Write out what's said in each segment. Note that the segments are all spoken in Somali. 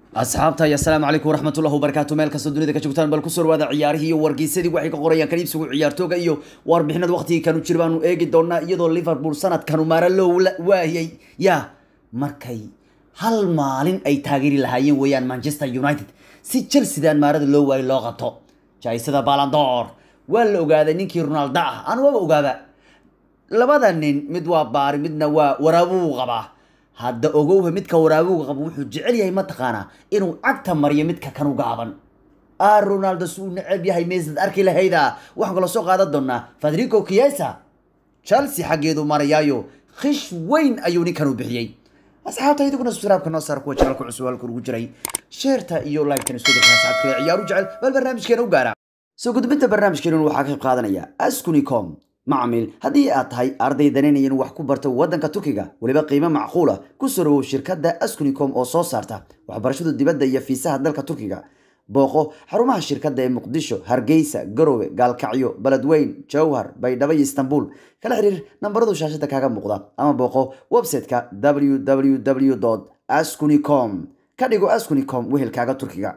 asxaabta iyo asalaamu calaykum waraxmatullahi wabarakaatu meel kastoo dunida ka joogtaan bal kusoo dhawaada ciyaarihii iyo wargeysadii waxay ka qorayaan kan iibsigu ciyaartooga iyo warbixinada waqtigii kanu jira baanu eegi doonaa iyadoo liverpool sanadkanu maara loo waayay yaa markay hal maalin ay taageeri lahaayeen weeyaan manchester united si chelseadaan maarada loo waayay loo qabto jaisada balandor waa la ogaaday ninkii ronaldo ah aan waaba ogaaba labada nin mid waa baari midna waa waraabuu qabaa hadda ogowha midka waraabuga qabo wuxuu jecel yahay mataqaanaa inuu cagta mariyo midka kanu gaaban a ronaldo si uu neceb yahay meesad arki lahayda waxaan kaloo soo qaadan doonaa federico kiesa chelsea xaggeedu marayaayo khish weyn ayuu ninkanu bixiyey asxaabta idiguna subscribe-ka noo saar kuwa janalka cusub halka ugu jiray sheerta iyo like-kan isku dirkan asxaabta kale ciyaaru jecel bal barnaamijkeena u gaara soo gudbinta barnaamijkeenun waxaa ka qayb qaadanaya askunicom macmiil haddii aad tahay arday danaynaya inuu wax ku barto waddanka turkiga weliba qiimo macquula ku soo dhawow shirkadda askunicom oo soo saarta waxbarashada dibadda iyo fiisaha dalka turkiga booqo xarumaha shirkadda ee muqdisho hargeysa garowe gaalkacyo beledweyn jowhar baydhabo iyo istanbul kala xiriir nambaradu shaashada kaaga muuqda ama booqo website-ka www askunicom ka dhigo askunicom wehelkaaga turkiga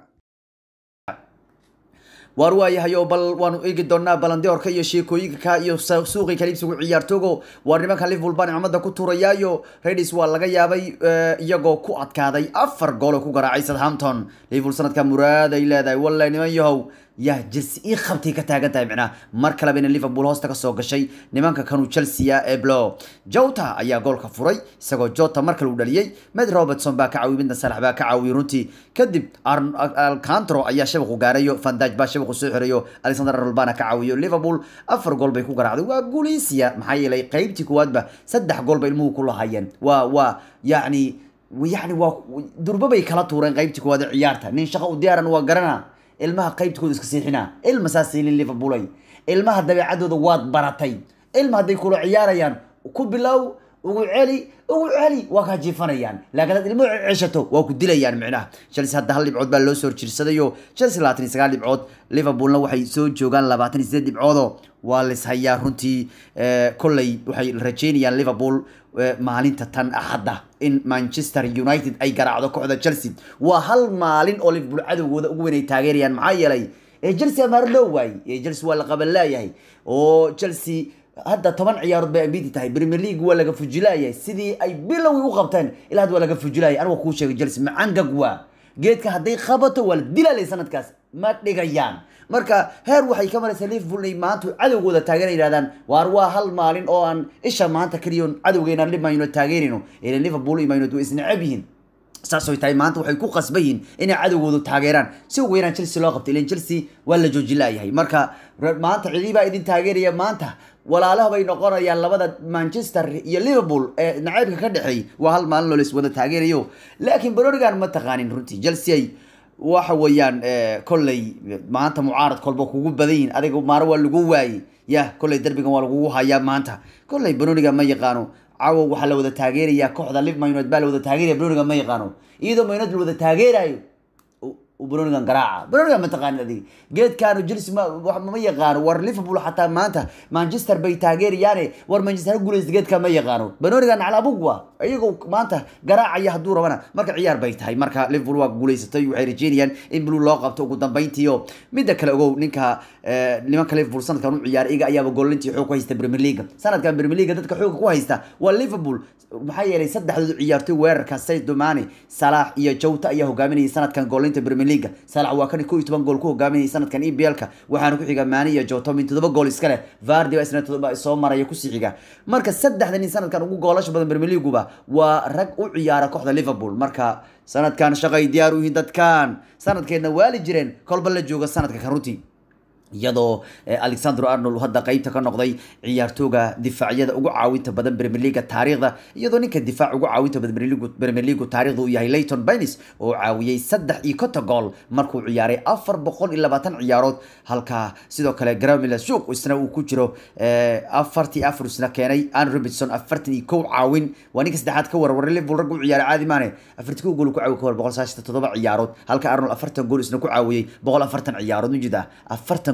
waar waayahayo bal waanu eegi doonaa balandiorka iyo sheekooyinka iyo suuqii kaliibsigu ciyaartoogo waar nimanka liverpool baa nicmada ku tuurayaayo redis waa laga yaabay iyagoo ku adkaaday afar gool oo ku garaacay southampton liverpool sanadka muraad ay leedahay wallahi niman yahow yaa jelse ii qabtay ka taagan tahay micnaha mar kaleba ina liverpool hoosta ka soo gashay nimanka kanu chelsea ee blo jota ayaa goolka furay isagoo jota mar kale uu dhaliyey med robertson baa ka caawiyey midna salax baa ka caawiyey runtii kadib alcantro ayaa shabaqu gaarayo fandaj baa shabaqu soo xirayo alexander arnold baana ka caawiyo liverpool afar gool bay ku garaacday waa guuleysiya maxaa yeelay qeybtii kuwaadba saddex gool bay ilmuhu ku lahaayeen waa waa yacni yacni waa durba bay kala tuureen qeybtii kuwaad ee ciyaarta nin shaqo u diyaaran waa garana ilmaha qaybtkooda iska siixinaa ilma saas siilin liverpoolay ilmaha dabeecadooda waad baratay ilma hadday kula ciyaarayaan ku bilow ugu celi ugu celi waa kaa jiifanayaan laakiin hadaad ilmo ceshato waa ku dilayaan micnaha chelsea hadda hal dhibcood baa loo soo horjirsadayo chelsea labaatan iyo sagaal dhibcood liverpoolna waxay soo joogaan labaatan iyo sideed dhibcoodoo waa lishayaa runtii kolley waxay rajeynayaan liverpool maalinta tan axadda in manchester united ay garaacdo kooxda chelsea waa hal maalin oo liverpool cadowgooda ugu weyn ay taageerayaan maxaa yeelay chelsea amaar loo waayey chelsea waa la qaban laayahay oo chelsea hadda toban ciyaarood bay ambiti tahay premier league waa laga fujilaayay sidii ay bilowii u qabteen ilaa hadda waa laga fujilaayay aniga kuu sheegay chelsea macangag waa geedka hadday qabato waa la dilaalay sanadkaas ma dhigayaan marka heer waxay ka maraysaa liverpool inay maanta cadowgooda taageera yidhahdaan waar waa hal maalin oo aan isha maanta keliyoon cadowgeena limayno taageerino ilan liverpool iyo maynood way isnacab yihiin saasooy tahay maanta waxay ku qasban yihiin inay cadowgoodu taageeraan si ugu yaraan chelsea loo qabtay ilan chelsea waa la jooji laayahay marka maanta cidii baa idin taageeraya maanta walaalaha bay noqonayaan labada manchester iyo liverpool ee nacaybka ka dhexeey waa hal maalin loo la iswada taageerayo laakiin baronigan ma taqaanin runtii chelsea waxa weeyaan kolley maanta mucaarad kolba kugu badan yihin adiga maaro waa lagu waayey yah kolley derbigan waa lagugu hayaa maanta kolley baroniga ma yaqaano cawow waxaa la wada taageerayaa kooxda liv maynood baa la wada taageeraya baroniga ma yaqaano iyadoo maynood la wada taageerayo bronigan garaaca bronigan ma taqaanid adiga geedkaanu chelsea ma ma yaqaano war liverpool xataa maanta manchester bay taageerayaane war manchester ha guuleysta geedka ma yaqaano bronigan naclabug waa iyagoo maanta garaacaya hadduu rabana marka ciyaar bay tahay marka liverpool waa guuleysatay waxay rajeynayaan in blue loo qabto ugu dambeyntiio midda kale ogow ninka nimanka liverpool sanadkan u ciyaaray iga ayaaba goolintii xoog ku haysta premier league sanadkan premier league dadka xooga ku haysta waa liverpool maxaa yeelay saddexdoodu ciyaartoy weerarka sayd domani salax iyo jowta ayaa hogaaminayay sanadkan goolinta premier league salax waa kan ko iyo toban gool ku hogaaminayay sanadkan eblka waxaana ku xiga mani iyo jowta min todoba gool iska leh vardi baa isna todoba soo maraya kusii xiga marka saddexda nin sanadkan ugu goolasha badan premier leagueba waa rag u ciyaara kooxda liverpool marka sanadkan shaqay diyaar u yihiin dadkan sanadkeedna waali jireen kolba la jooga sanadka kan runtii iyadoo alexandro arnold hadda qeybta ka noqday ciyaartooga difaacyada ugu caawinta badan premier leaga taariikhda iyadoo ninka difaac ugu caawinta badan premier leagu taarikhda uu yahay layton benis oo caawiyey saddex iyo konton gool markuu ciyaaray afar boqol iyo labaatan ciyaarood halka sidoo kale gramila suuq isna uu ku jiro afartii afar isna keenay an robinson afartan iyo kow caawin waa ninka saddexaad ka warwaray liverpool rag u ciyaaray caadi maane afartii kow gool ku caawiy ka war boqol saashita toddoba ciyaarood halka arnold afartan gool isna ku caawiyey boqol afartan ciyaarood mujida afartan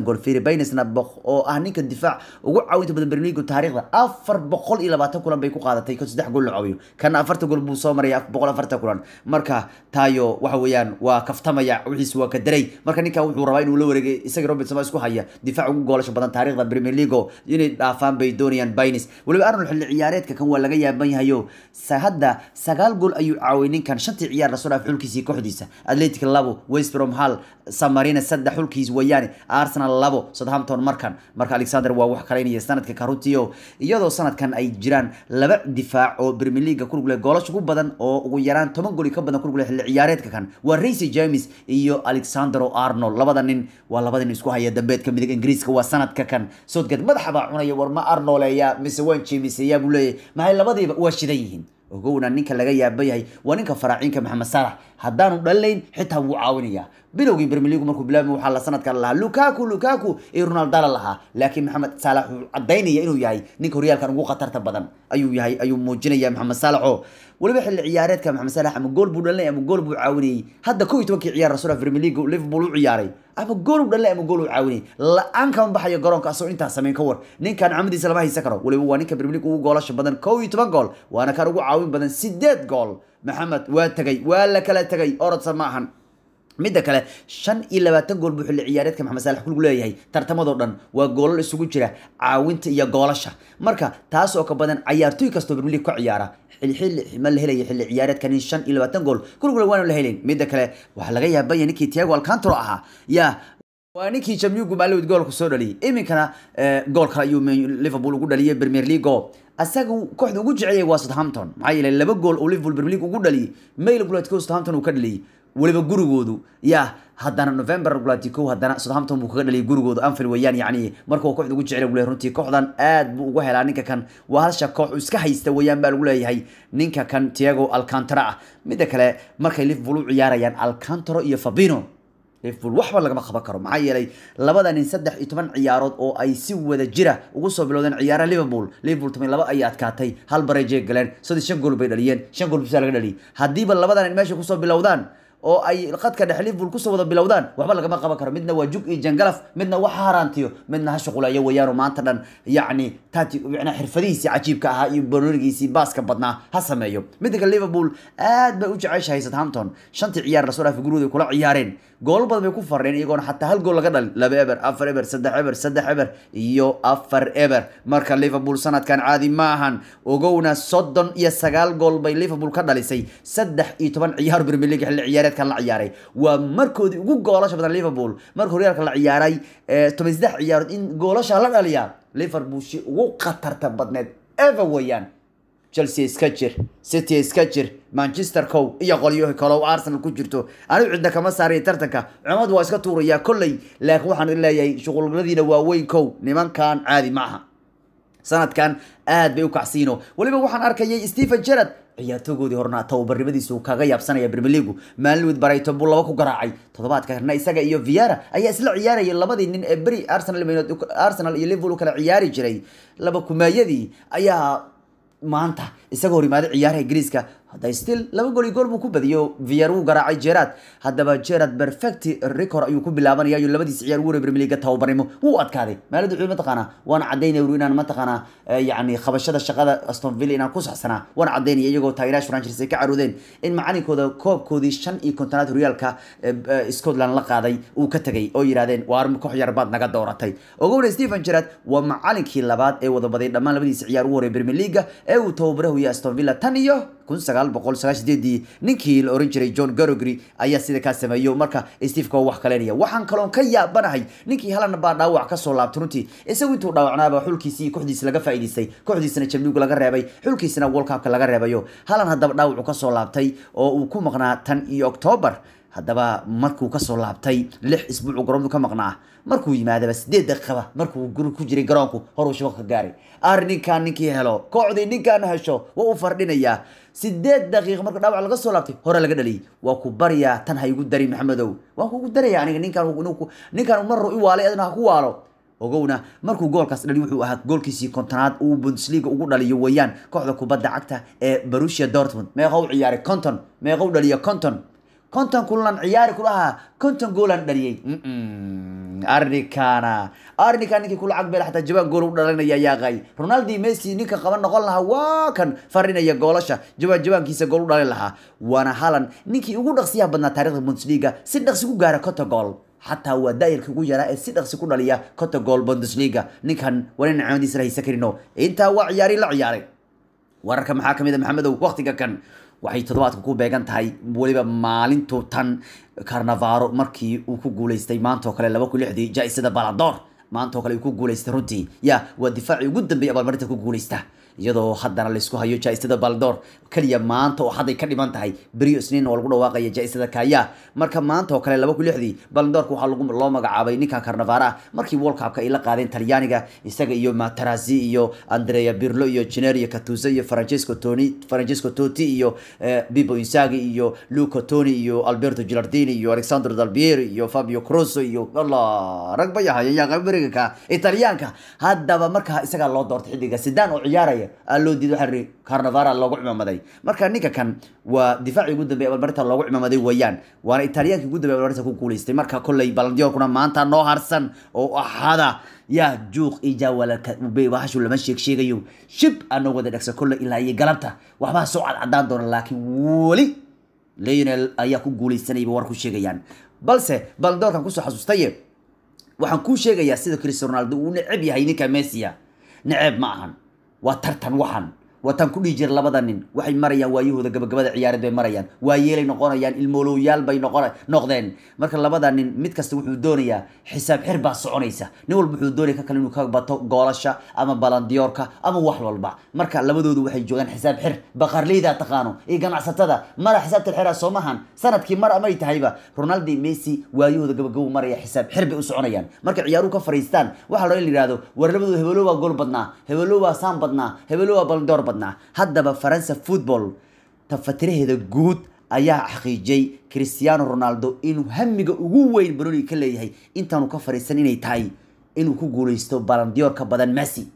gool firi baynesna oo ah ninka difaac ugu caawinta badan berligu taariikhda afar boqol iyo labaatan kulan bay ku qaadatay kon saddex gool la caawiyo kana afarta gool buu soo maraya boqol afartan kulan marka tayo waxa weeyaan waa kaftamaya wixiis waa ka daray marka ninkan wuxuu rabaa inuu la wareegay isaga robertson baa isku haya difaac ugu goolasha badan taariikhda premier league inay dhaafaan bay doonayaan baynes weliba arnold xilli ciyaareedka kan waa laga yaaban yahayo hadda sagaal gool ayuu caawiyay ninkan shantii ciyaar lasoo dhaaf xulkiisii kooxdiisa atletic labo west brom hall samarina saddex xulkiis weeyaane arsenal labo southampton markan marka alexander waa wax kalaynaya sanadka karutio iyadoo sanadkan ay jiraan laba difaac oo premier league ku lug leh goolasha ugu badan oo ugu yaraan toban gool ka badan ku lug leh xilli ciyaareedka kan waa racy james iyo alexander arnold labada nin waa labada nin isku haya dambeedka midig ingiriiska waa sanadka kan soodgeed madaxa baa cunaya war ma arnoleeya mise waan jeemiseeyaa buu leeyahay maxay labadiiba waa shidan yihiin ogowna ninka laga yaaba yahay waa ninka faraaciinka maxamed saalax haddaanu dhalilayn xitaa wuu caawinayaa bilowgii premier league markuu bilaabmay waxaa la sanadkan lahaa lukaku lukaku iyo ronaldo la lahaa laakiin maxamed saalax wuxuu cadaynaya inuu yahay ninka horyaalkan ugu khatarta badan ayuu yahay ayuu muujinaya maxamed saalax oo weliba xilli ciyaareedka maxamed saalax ama gool buu dhalinay ama gool buu caawinayay hadda kow iyo tobankii ciyaar rasuul premier league liverpool u ciyaaray ama gool u dhalinay ama gool u caawinayay la-aan kama baxayo garoonka asoo intaas samayn ka war ninkan camadiisa lama haysan karo weliba waa ninka premier league ugu goolasha badan kow iyo toban gool waana kan ugu caawin badan sideed gool maxamed waa tegay waa la kala tegay orodsa ma ahan midda kale shan iyo labaatan gool buu xilli ciyaareedka maxamed saalax kulgu leeyahay tartamadoo dhan waa goolal isugu jira caawinta iyo goolasha marka taas oo ka badan cayaartooy kastoo premier league ka ciyaara xilli ma la helaya xilli ciyaareedkan in shan iyo labaatan gool kulgule waanu la helin midda kale waxaa laga yaabanya ninkii tiago alcantro ahaa yaa waa ninkii jamyugu maalowd goolku soo dhaliyay iminkana gool kale ayuu liverpool ugu dhaliyay premier league oo asaga kooxda ugu jeceyay waa southampton maxaa yeelay laba gool oo liverpool premier league ugu dhaliyay mail gulaadko southampton uu ka dhaliyay weliba gurigoodu yaa haddana november gulatico haddana southampton buu kaga dhaliyay gurigoodu anfield weeyaan yacni marka waa kooxda ugu jecel lagu leeyahay runtii kooxdan aad buu uga helaa ninka kan waa halsha koox uu iska haysta weeyaan baa lagu leeyahay ninka kan tiago alcantara ah midda kale markay liverpool u ciyaarayaan alcantaro iyo fabino liverpool waxba lagama qaban karo maxaa yeelay labada nin saddex iyo toban ciyaarood oo ay si wada jira ugu soo bilowdeen ciyaaraha liverpool liverpool toban laba ayay adkaatay hal bareejay galeen saddex shan gool bay dhaliyeen shan gool bisaa laga dhaliyay haddiiba labada nin meesha kusoo bilowdaan oo ay qadka dhexe liverpool kusoo wada bilowdaan waxba lagama qaban karo midna waa jug iyo jangalaf midna waxa haraantiyo midna ha shuqulayo weeyaano maanta dhan yacni tati macnaa xirfadihiisii cajiibka ahaa iyo bolonigiisii baaska badnaa ha sameeyo midda kale liverpool aad bay u jeceshahay southampton shantii ciyaar lasoo dhaafay gurigooda ay kula ciyaareen gool badan bay ku fareen iyagoona xataa hal gool laga dhalin laba eber afar eber saddex eber saddex eber iyo afar eber marka liverpool sanadkan caadi ma ahan ogowna soddon iyo sagaal gool bay liverpool ka dhalisay saddex iyo toban ciyaar premier league xilli ciyaareedkan la ciyaaray waa markoodii ugu goolasha badan liverpool marka horyaalka la ciyaaray toban saddex ciyaarood in goolasha la dhaliyaa liverpool shi ugu khatarta badneed ever weeyaan chelsea iska jir city iska jir manchester cow iyo qolyo kalow arsenal ku jirto anigu cidda kama saaraya tartanka cumad waa iska tuurayaa kolley laakiin waxaan leeyahay shuquladiina waaweyn kow nimankan caadi ma aha sanadkan aad bay u kacsiino weliba waxaan arkayay stephen gerard ciyaartoogoodii horna tababarnimadiisu kaga yaabsanaya premier league maalin barayton buu laba ku garaacay toddobaadka karna isaga iyo viara ayaa isla ciyaarayay labadii nin ee beri arsenal arsenal iyo liverpool kala ciyaari jiray laba kumaayadii ayaa maanta isaga hor yimaaday ciyaaraha ingiriiska hadda still laba gool iyo gool buu ku badiyo vier wuu garaacay gerard haddaba gerard perfect record ayuu ku bilaabanaya iyo labadiis ciyaar ugu hore premier league tababarnimo wuu adkaaday maaladu wuxuu mataqaanaa waan cadaynaya wuri inaan mataqaanaa yacni qabashada shaqada aston villa inaan ku saxsanaa waan cadaynaya iyagoo taageerayaasha franchise ay ka caroodeen in macalinkooda koobkoodii shan iyo kontonaad horyaalka scotland la qaaday uu ka tegay oo yidhahdeen waar koox yar baad naga dooratay ogowna stephen gerard waa macalinkii labaad ee wadabaday dhammaan labadiisa ciyaar ugu horey premier league ee uu tababarahu iyo aston villa tan iyo kun sagaal boqol sagaashan sideedii ninkii la oran jiray john garogry ayaa sida kaa sameeyo marka steve waa wax kalenaya waxaan kaloon ka yaabanahay ninkii halan baa dhaawac kasoo laabtay runtii isagu intuu dhaawacnaaba xulkiisii iyo kooxdiisa laga faa'iidaystay kooxdiisana jamligu laga reebay xulkiisana world cupka laga reebayo halan haddaba dhaawacu kasoo laabtay oo uu ku maqnaa tan iyo octoobar haddaba markuu kasoo laabtay lix isbuucu garoonku ka maqnaa markuu yimaadaba sideed daqiiqaba markuu guri ku jiray garoonku horuu shabaq ka gaaray ar ninkaan ninkii helo kooxdii ninkaan hesho waa u fardhinayaa sideed daqiiq marka dhaawac laga soo laabtay hore laga dhaliyay waa ku baryaa tan ha igu dari maxamedow waan kugu daraya aniga ninkaan ninkaan mar i waalay adna ha ku waalo ogowna markuu goolkaas dhali wuxuu ahaa goolkiisii kontonaad uu bundesliga ugu dhaliyo weeyaan kooxda kubadda cagta ee barusia dortmund meeqa u ciyaaray conton meeqa u dhaliyo conton konton kulan ciyaari ku dhahaa konton goolan dhaliyey arnikana arnika ninkii kula cagbeel xataa jawaan gool u dhalinaya yaaqay ronaldo iyo messi ninka qaban noqon lahaa waa kan farinaya goolasha jawaan jawaankiisa gool u dhalin lahaa waana halan ninkii ugu dhaqsiyaha badnaa taarikhda bundesliga si dhaqsi ku gaara konta gool xataa waa daa'irkii ugu yaraa ee si dhaqsi ku dhaliya konta gool bundesliga ninkan waa nin cimadiisa la haysan karino intaa waa ciyaari la ciyaaray wararka maxaa kamid a maxamedow waktiga kan waxay toddobaadka ku beegan tahay weliba maalintu tan carnavaro markii uu ku guuleystay maanta oo kale laba kun lixdii jaa-isada balador maanta oo kale uu ku guuleystay runtii ya waa difaacii ugu dambeeyay abaalmarinta ku guuleysta iyadoo haddana laysku hayo jaa-isada baldor keliya maanta oo hadday ka dhiman tahay beriyo isniin oo lagu dhawaaqaya jaa-isada kaya marka maanta oo kale laba kun lixdii baldorka waxaa lagu loo magacaabay ninkan carnavara ah markii world cupka ay la qaadeen talyaaniga isaga iyo matarasi iyo andrea birlo iyo generio catusa iyo francesco toni francesco totti iyo bibo insagi iyo luca toni iyo alberto gilardini iyo alexandro dalbieri iyo fabio croso iyo allah rag ba yahay yaa beriga italyaanka haddaba markaa isagaa loo doortay xilliga sidaan oo ciyaaraya aa loo diiday waxaa ri carnavara loogu cimaamaday marka ninka kan waa difaacii ugu dambeey abaalmarinta loogu cimaamaday weeyaan waana italiyaankii ugu dambeey abaalmarinta ku guuleystay marka kolley balandiyorkuna maanta noo harsan oo axada yaa juuq iyo jaawalaka bahashu lama sheeg sheegayo shib anoo wada dhegsa kolley ilaa iyo galabta waxbaa soo cadcadaan doona laakiin weli leonel ayaa ku guuleysanayba war ku sheegayaan balse balandiyorkan kusoo xasuustaye waxaan kuu sheegayaa sida cristiano ronaldo uu neceb yahay ninka messia neceb ma ahan waa tartan waxan waa tan ku dhihi jira labada nin waxay marayaan waayahooda gabagabada ciyaareed bay marayaan waa yeelay noqonayaan ilmoolowyaal bay noqon noqdeen marka labada nin mid kasta wuxuu doonayaa xisaab xir baa soconaysa nin walba wuxuu doonaya ka kale inuu ka bato goolasha ama balandiyoorka ama wax walba marka labadoodu waxay joogaan xisaab xir baqarleyda taqaano iyo ganacsatada mara xisaabta xira soo mahan sanadkii mar amay tahayba ronaldo iyo messi waayahooda gabagabo maraya xisaab xir bay u soconayaan marka ciyaaruhu ka fariistaan waxaa loo in la yihahdo war labadooda hebelo waa gool badnaa hebelo waa saan badnaa hebelo waa balandiyoor badnaa haddaba faransa football tafatiraheeda guud ayaa xaqiijiyey cristiano ronaldo inuu hamiga ugu weyn baroniga ka leeyahay intaanu ka fariisan inay tahay inuu ku guuleysto balandiyoor ka badan messi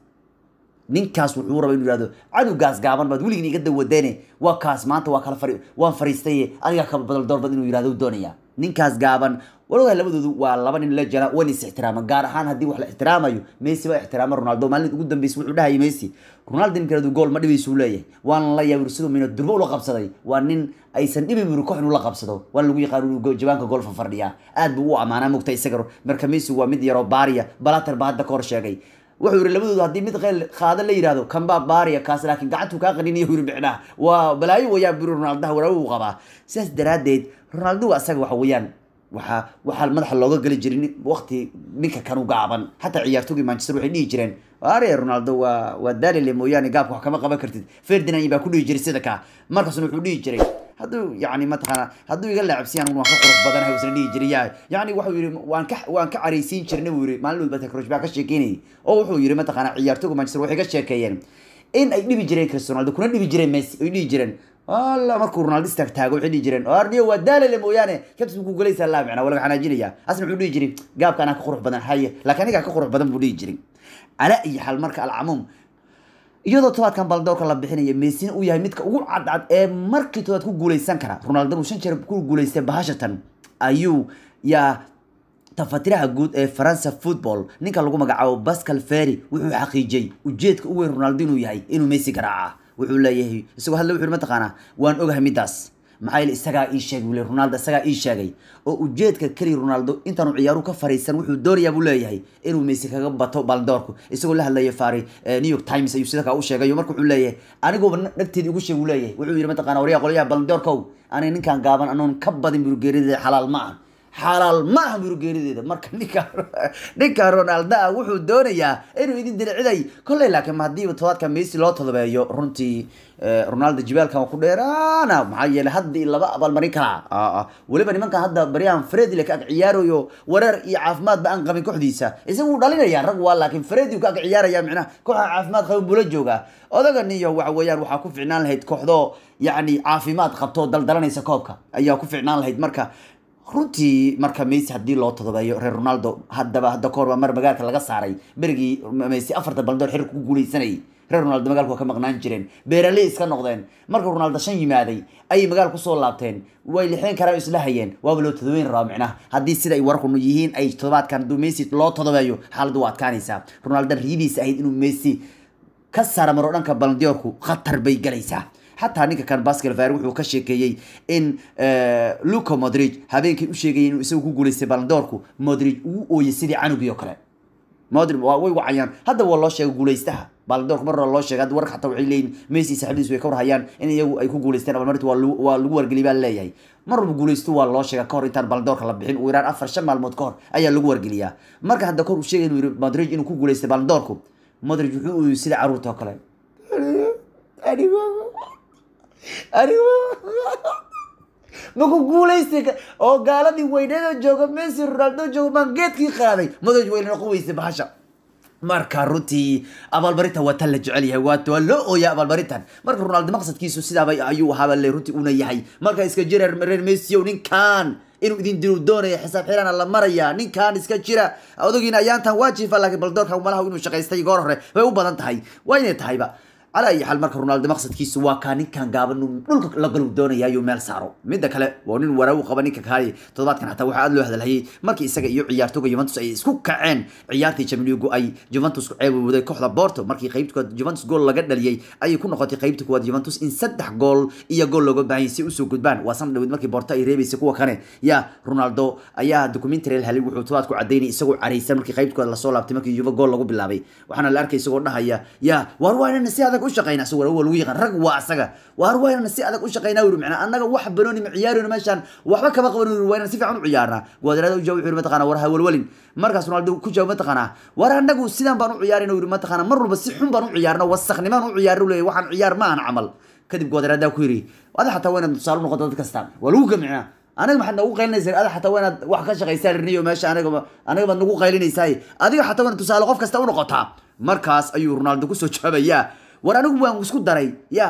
ninkaas wuxuu raba inuu yihahdo canugaas gaaban baad weligin iga dawadeene waa kaas maanta waa kala fari waan fariistaye adigaa ka balandiyoor bad inuu yihahdo doonaya ninkaas gaaban walogahay labadoodu waa laba nin la jana wan is ixtiraama gaar ahaan haddii wax la ixtiraamayo messi baa ixtiraama ronaldo maalin ugu dambeysa wuxuu dhahayay messi ronaldo ninkeedu gool ma dhibaysuu leeyahay waana la yaabir siduu mina durbo ula qabsaday waa nin aysan dhibin buri koox inuu la qabsado waana lagu yaqaan inuu jawaanka goolfa fadhiyaa aad buu u amaanaa mogta isaga marka messi waa mid yaroo baariya balater baa hadda ka hor sheegay wuxuu yiri labadoodu haddii mid qeyl qaada la yidhahdo kanbaa baariya kaas laakiin gacantuu kaa qaniniya yiri micnaha waa balaayo wayaan buri ronaldaha waraawi uu qabaa sidaas daraaddeed ronaldo asaga waxa weeyaan waxaa waxaa madaxa looga geli jiray waqti ninka kanu gaaban xataa ciyaartooygii manchester waxay dhihi jireen are ronaldo waa waa dalile mooyaane gaabka wax kama qaban kartid ferdinand baa ku dhihi jiray sida kaa markaasna wuxuu dhihi jiray hadduu yani mataqaana hadduu iga laacabsiyan waan ka qurux badanahay isna dhihi jiray yaa yani wuxuu yiri waan ka waan ka caraysiin jirnay buu yiri maalin walba takrosh baa ka sheekeynayay oo wuxuu yiri mataqaana ciyaartooyga manchester waxay ka sheekeeyeen in ay dhibi jireen cristiano ronaldo kuna dhibi jireen messi ay dhihi jireen alla markuu ronaldo istaag taago waxay dhihi jireen arniyo waa daalale mooyaane kabsi buu ku galaysaa laa micnaa waa laga xanaajinaya asna wuxuu dhihi jiray gaabka anaa ka qurux badan haye laakiin anigaa ka qurux badan buu dhihi jiray ala iyo xal marka alcamuum iyadoo tobaadkan baldoorka la bixinaya meesina uu yahay midka ugu cadcad ee markii tobaad ku guuleysan kara ronaldo uu shan jeer ku guuleystay bahashatan ayuu yaa tafatiraha guud ee faransa football ninka lagu magacaabo pascal ferry wuxuu xaqiijiyey ujeedka u weyn ronaldo inuu yahay inuu messi garaaca wuxuu leeyahay isagoo hadle wuxuu mataqaanaa waan ogahay midaas maxaa yeele isagaa ii sheegay wule ronaldo isagaa ii sheegay oo ujeedka keliya ronaldo intaanu ciyaaruhu ka fariisan wuxuu doonayaa buu leeyahay inuu messi kaga bato baldoorku isagoo la hadlaya fari new york times ayuu sida kaa u sheegayo marka wuxuu leeyahay aniguba nagteedii ugu sheeg uu leeyahay wuxuu yidhi mataqana waryaa qolyaha baldoorkow aniga ninkaan gaaban anoon ka badin burugeerideeda xalaal ma ah xalaal ma aha burugeerideeda marka ninka ninka ronaldo ah wuxuu doonayaa inuu idin diliciday kolley laakiin ma haddiiba todobaadka messi loo todobeeyo runtii ronaldo jibaalkan waa ku dheeraana maxaa yeelay hadda i laba abaalmarin kalaa weliba nimankan hadda baryahan fredile ka ag ciyaarayo wareer iyo caafimaadba aan qabin kooxdiisa isaga wuu dhalinaya rag waa laakiin fredi ka ag ciyaaraya micnaha kooxa caafimaad qabin buu la joogaa odagan iyo waxa weeyaan waxaa ku ficnaan lahayd kooxdoo yacni caafimaad qabto daldalanaysa koobka ayaa ku ficnaan lahayd marka runtii marka messi haddii loo todobeeyo reer ronaldo haddaba hadda kahor baa mar magaalka laga saaray berigii messi afarta baldoor xiriirka ku guuleysanayay reer ronaldo magaalku waa ka maqnaan jireen beeraley iska noqdeen marka ronaldo shan yimaaday ayay magaal kusoo laabteen way lixeen karaan isla hayeen waaba loo todobeyn rabaa micnaha haddii sida ay warku yihiin ay todobaadkan hadduu messi loo todobeeyo xaaladdu waa adkaanaysaa ronaldo riidiisa ahayd inuu messi ka saara maro dhanka balandiyorku khatar bay galaysaa xataa ninka kan baskel var wuxuu ka sheekeeyey in luca modrig habeenkii u sheegayay inuu isagu ku guuleystay balandoorku modrig uu ooyey sidii canugii oo kale modrig waa way wacayaan hadda waa loo sheegay guuleystaha balandoorku mar hore loo sheegay hadda warka xataa waxay leeyihin messi saaxiibadiis way ka warhayaan in iyagu ay ku guuleysteen abaalmarinta waa lagu waa lagu wargeliyay baa leeyahay mar walba guuleysto waa loo sheega kahor intaan balandoorka la bixin uu yaraan afar shan maalmood kahor ayaa lagu wargeliyaa marka hadda kor uu sheegay inuu yiri modrig inuu ku guuleystay balandoorku modrig wuxuu ooyey sida caruurta oo kale maku guulaystay oo gaaladii weyneeda jooga messi ronaldo jooga maan geedkii qaaday madoj weyne noqon weysay bahasha marka runtii abaalmarinta waa tan la jecel yahay waa waa loo ooya abaalmarintan marka ronaldo maqsadkiisu sidaaba ayuu ahaaba le runtii una yahay marka iska jira reer messi ow ninkan inuu idin diru doonaya xisaab xirana la maraya ninkan iska jira odagiina ayaantan waa jiifa laakiin baldoorka malaha inuu shaqaystay goor hore bay u badan tahay waa inay tahayba على أي حال مركز رونالدو مقصد كيسو وكان كان قابل إنه دولك لقلو دونيا يو ميل سارو مدة كلا ونين وراو قبل نيك كهاي تضبط كان حتى واحد له هذا الهي مركز إسقى يو عيارتو يوفنتوس أي سكوك كعين عيارتي شمليو أي يوفنتوس عيب وده كحلا بورتو مركز قيبتك يوفنتوس جول لقد لي أي يكون نقاط قيبتك ود يوفنتوس إن سدح جول إيا جول لقد بعين سي أسو قدبان وصل لو مركز بورتا يريبي سكوا كان يا رونالدو أيا دوكيومنتري الهلي وحوتوات كو عديني إسقوا عريسة مركز قيبتك ولا صولا بتمركز يوفا جول لقد باللعبي وحنا الأركي إسقوا نهايا يا واروانا نسي هذا كل شقينا سوى lagu yaqaan rag waa asaga waar wayna si adag u shaqeynaa wuri macnaa annaga wax banooni ma ciyaarino meeshaan waxba kama qaban wuri wayna si fiican u ciyaarnaa guadrada u jawaab wuxuu mataqaanaa war hawalwalin markaas ronaldo ku jawaab mataqaanaa war annagu sidaan baan u ciyaarina wuri mataqaanaa mar walba si xun baan u ciyaarna wasaknimaan u ciyaarno leeyahay waxaan ciyaar ma aan camal kadib guadrada ku yiri ada xataa wayna tusaale u noqoto dad kasta waa lagu gamicnaa aniga maxaad nagu qaylinaysaa ada xataa waynaad wax ka shaqaysaa riniyo meesha aniga aniga baad nagu qaylinaysaa adiga xataa wayna tusaale qof kasta u noqotaa markaas ayuu ronaldo kusoo jawaabayaa war anigu waan isku daray ya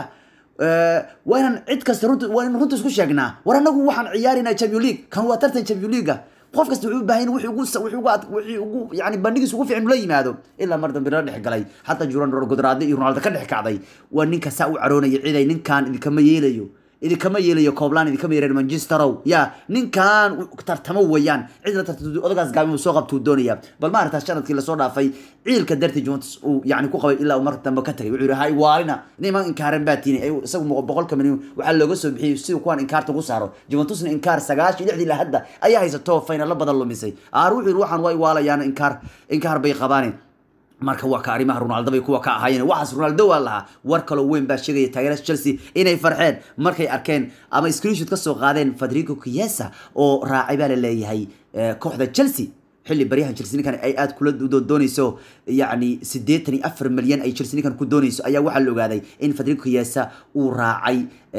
waa inaan cid kasta runta waa in runta isku sheegnaa war anagu waxaan ciyaaraynaa champion league kan waa tartan champion league qof kasta wuxuu u baahan yahay wixii ugu wixii ugu wixii ugu yani bandhigiisa ugu fiican la yimaado ilaa mar dambe la dhex galay xataa juran godraade iyo ronaldo ka dhex kacday waa ninka saa u caroonaya ciday ninkan idinkama yeelayo idinkama yeelayo coobland idinkama yeelayo manchesterow ya ninkan tartamo weeyaan cid la tartamto odagaas gaabi uu soo qabtuu doonaya bal ma aragtaa sanadkii lasoo dhaafay ciilka dartii Juventus uu yani ku qabay ilaa uu marka dambe ka tagay wuxuu yidhi hay waalina niman inkaaran baa tiini isagu muqo boqolka milyan waxaa looga soo bixiyey si kuwan inkaarta ku saaro Juventusna inkaar sagaashan lixdii ilaa hadda ayaa haysato finalo badan lumisay aar wuxuu yidhi waxaan way waalayaan inkaar inkaar bay qabaaneen marka waa ka arrimaha ronaldo bay kuwa ka ahaayeen waxaas ronaldo waa lahaa war kaloo weyn baa sheegaya taageerada chelsea inay farxeen markay arkeen ama screenshot ka soo qaadeen federico chiesa oo raacay baa la leeyahay kooxda chelsea xilli baryahan chelsea ninkan ay aad kula doonayso yacni siddeetan iyo afar milyan ay chelsea ninkan ku doonayso ayaa waxaa la ogaaday in federico chiesa uu raacay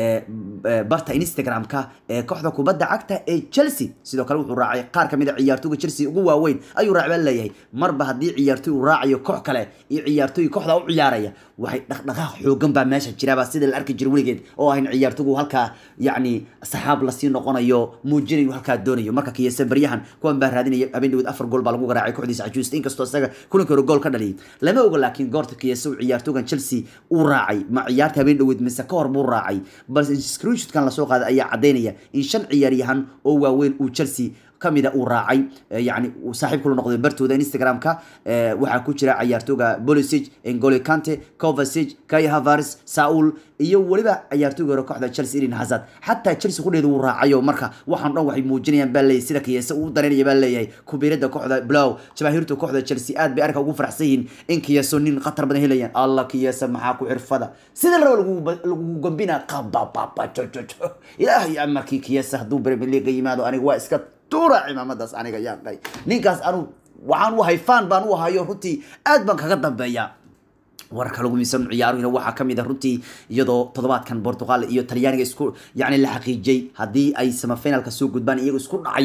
barta instagram-ka ee kooxda kubadda cagta ee chelsea sidoo kale wuxuu raacay qaar kamid a ciyaartooyga chelsea ugu waaweyn ayuu raac baa leeyahay marba haddii ciyaartooy uu raacayo koox kale iyo ciyaartooy kooxda u ciyaaraya waxay dhaqdhaqaaq xoogan baa meesha jiraaba sida la arki jira weligeed oo ahayn ciyaartooygu halkaa yacni saxaab lasii noqonayo muujinayo halkaa doonayo marka kiyese baryahan kuwan baa raadinaya habeen dhaweed afar gool baa lagu garaacay kooxdiisa cajuusta inkastoo isaga kulanka hore gool ka dhaliyay lama oga laakiin goorta kiyese uu ciyaartooygan chelsea uu raacay ma ciyaarta habeen dhaweed mise ka hor buu raacay balse screenshotkan lasoo qaaday ayaa caddaynaya in shan ciyaaryahan oo waaweyn uu chelsea kamida uu raacay yani saaxiib kula noqday bartooda instagram-ka waxaa ku jira ciyaartooga bolisic engole kante covasic kai havaris saul iyo weliba ciyaartooga hore kooxda chelsea irin hazard xataa chelsea kudheeda uu raacayo marka waxaan dhan waxay muujinayaan baa leeyahay sida kiyese uu dareynaya baa leeyahay kubiirada kooxda blow jabaahiirta kooxda chelsea aad bay arka ugu faraxsan yihiin in kiyeso nin khatar badan helayaan allah kiyese maxaa ku xirfada sida la raba lagu gambina qabababa jojojo ilaahay amarkii kiyese hadduu premier league yimaado aniga waa iska tuura cimaamadaas aniga yaa dhay ninkaas anu waxaan u hayfaan baan u ahayo runtii aad baan kaga dambeeya warka lagu miisan ciyaaruhina waxaa kamid a runtii iyadoo toddobaadkan portugal iyo talyaaniga isku yani la xaqiijiyey haddii ay semifinalka soo gudbaan iyago isku dhacayaan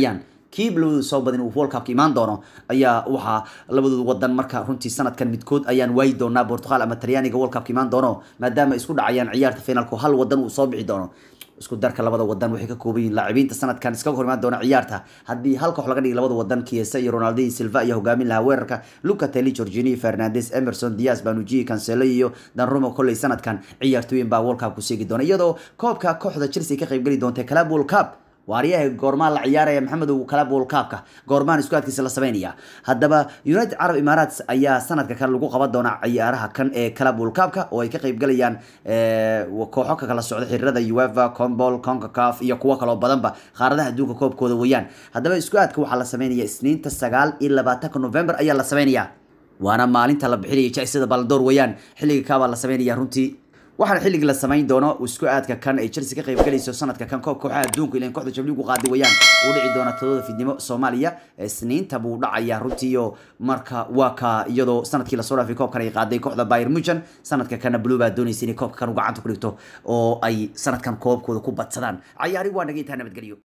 kii labadooda soo badin uu world cupka imaan doono ayaa waxaa labadooda wadan marka runtii sanadkan midkood ayaan waayi doonaa portugal ama talyaaniga world cupka imaan doono maadaama isku dhacayaan ciyaarta finalku hal wadan uu soo bixi doono isku darka labada wadan waxay ka kooban yihiin laacibiinta sanadkan iskaga hor imaan doona ciyaarta haddii hal koox laga dhigi labada wadan kiesa iyo ronaldo iyo silva ayaa hogaamin lahaa weerarka luca teli jorginio fernandes emerson diaz banuji cancelo iyo danrumo kolley sanadkan ciyaartooyin baa world cup ku seegi doona iyadoo koobka kooxda chelsea ka qaybgeli doonta club world cup waaryaha goormaan la ciyaaraya maxamed club world cupka goormaan isku adkiisa la sameynaya haddaba united carab emirates ayaa sanadka kale lagu qaban doonaa ciyaaraha kan ee club world cupka oo ay ka qaybgalayaan kooxo ka kala socda xiriirada ueva combol concacaf iyo kuwo kaloo badanba qaaradaha adduunka koobkooda weeyaan haddaba isku aadka waxaa la sameynaya isniinta sagaal iyo labaatanka november ayaa la sameynaya waana maalinta la bixinaya jaisada baldoor weeyaan xilliga kaabaa la sameynaya runtii waxaana xilligii la samayn doono isku aadka kan ay chelsea ka qayb galayso sanadka kan koob kooxaha adduunka ilan kooxda jabligu qaaday wayaan uu dhici doona toddoba fidnimo soomaaliya isniinta buu dhacaya runtiiyo marka waa ka iyadoo sanadkii lasoo dhaafay koobkan ay qaaday kooxda bayern munchen sanadka kana blue baa doonaysa inay koobka kan u gacanta ku dhigto oo ay sanadkan koobkooda ku badsadaan cayaari waa naga intaa nabadgelyo